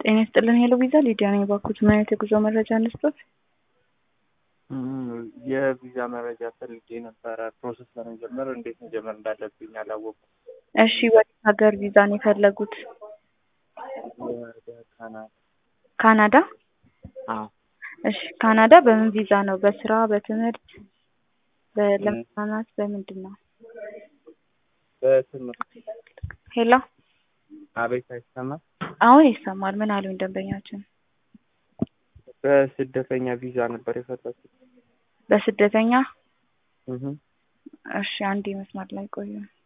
ጤና ይስጥልን ሄሎ ቪዛ ሊዲያ ነኝ። ባኩት ምን አይነት የጉዞ መረጃ እንስጦት? የቪዛ መረጃ ፈልጌ ነበረ። ፕሮሰስ ለመጀመር እንዴት መጀመር እንዳለብኝ አላወኩም። እሺ ወደ ሀገር ቪዛን የፈለጉት ወደ ካናዳ። ካናዳ? አዎ እሺ ካናዳ በምን ቪዛ ነው? በስራ በትምህርት በ- ለመዝናናት በምንድን ነው? በትምህርት ሄሎ አቤት፣ አይሰማም? አሁን ይሰማል። ምን አሉኝ ደንበኛችን? በስደተኛ ቪዛ ነበር የፈለኩት። በስደተኛ እህ እሺ አንዴ መስመር ላይ ቆዩ።